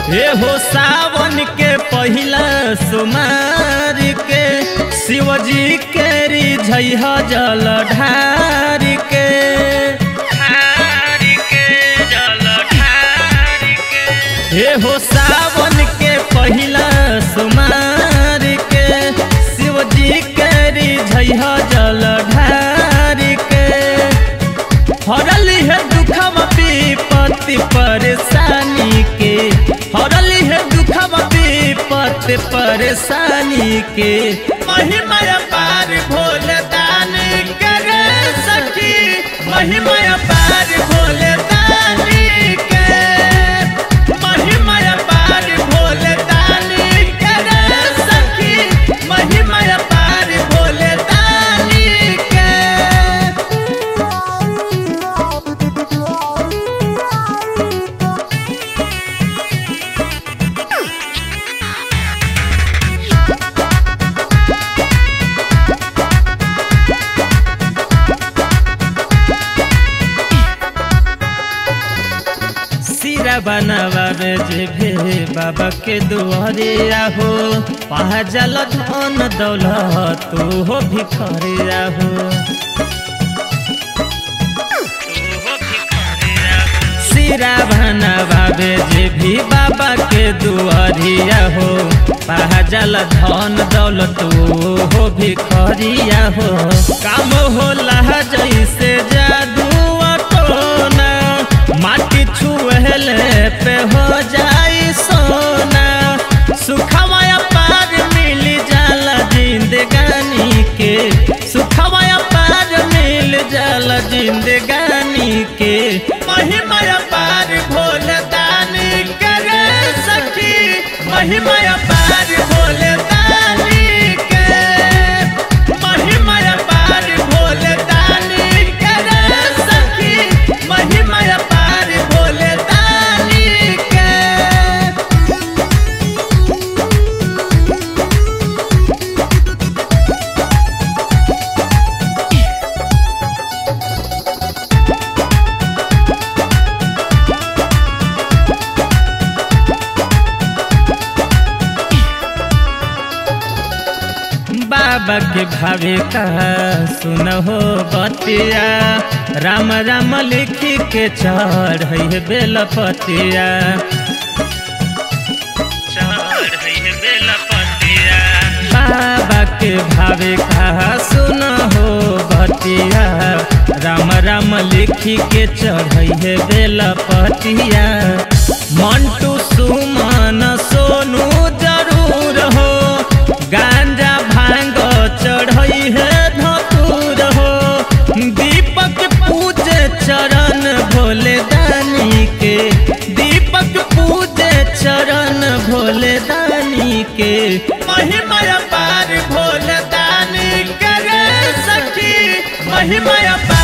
हे हो सावन के पहिला सुमार के शिवजी के रिझह जल ढार के ढार के जल ढार के हे हो सावन के पहिला सुमार के शिवजी के रिझह जल ढार के हरली है दुखम विपत्ति परेशानी के हरली है दुखम विपत्ति परेशानी के महिमा पार भोले दानी करे सखी महिमा पार भोले दानी के महिमा पार भोले दानी करे सखी महिमा पार भोले दानी के सिरा बनवावे जे भे बाबा के दुआरे आहो पहा जल धन दौलत तू हो भिखरे आहो सिरा बनवावे जे भी बाबा के दुआरिया हो पहा जल धन दौलत तू हो भिखरिया हो काम होला जैसे जादू टोना माटी छुएले पे हो जाई सोना सुखवाया पार मिल जाला जिंदगानी के सुखवाया पार मिल जाला जिंदगानी के महिमा पार भोले दानी करे सखी महिमा पार भोले दानी के महिमा पार भोले दानी करे सखी महिमा पार भोले दानी के बाबा के भावे कहा सुन हो बतिया राम राम लिखी के चढ़ है बेलपतिया बाबा के भावे कहा सुन हो बतिया राम राम लिखी के चढ़ है बेलपतिया मंटू सुमन सोनू जरूर हो गांजा भांग चढ़ई है धतूर हो दीपक पूजे चरण भोले दानी के दीपक पूजे चरण भोले दानी के महिमा पार भोले दानी करे सखी महिमा पार